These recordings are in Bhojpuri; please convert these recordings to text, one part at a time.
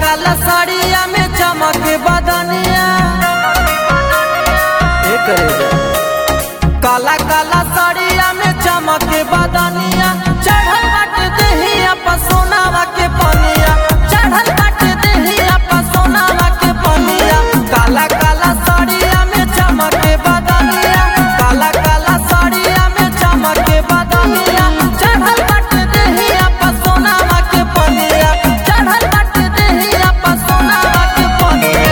काला साड़िया में चमक बदनिया ए करेगा काला काला साड़िया में चमक बदनिया चढ़ल बाटे देहिया पर सोनावा के पनिया चढ़ल बाटे देहिया पर सोनावा के पनिया काला काला साड़िया में चमक बदनिया काला काला साड़िया में चमक बदनिया चढ़ल बाटे देहिया पर सोनावा के पनिया चढ़ल बाटे देहिया पर सोनावा के पनिया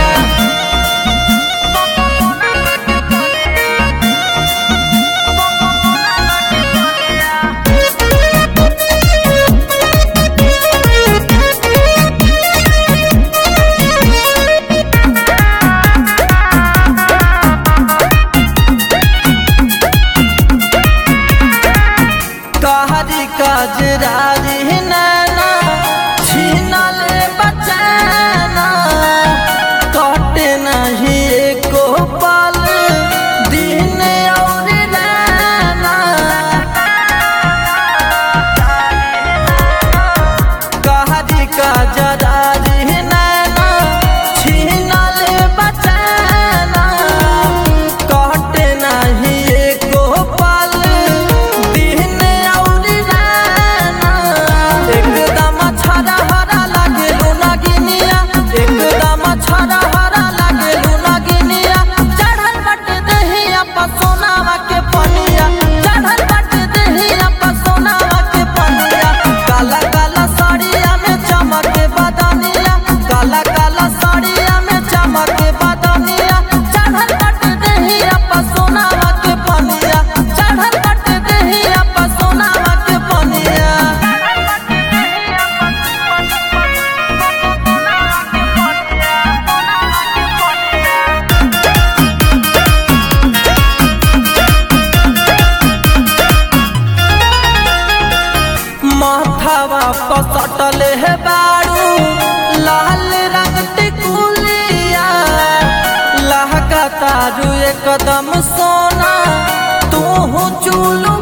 कहरी कजरारी नैना छीनल बचैना कटे नहीं एको पल दिन और नैना कहरी कजरारी नैना छीनल बचैना कटे नहीं एको पल दिन और नैना एकदम छरा हरा लागे लुनगिनिया एकदम छरा हरा लागे लुनगिनिया चढ़ल बट दहिया पर सोनावा के पनिया चढ़ल बट दहिया पर सोनावा के पनिया काला काला साड़िया में चमक बदनिया काला काला साड़िया में चमक बदनिया चढ़ल बट दहिया पर सोनावा के पनिया चढ़ल बट दहिया पर सोनावा के पनिया माथावा पसटल है बारू लाल रंग टिकुलिया लहका तारू एकदम सोना तू चूलू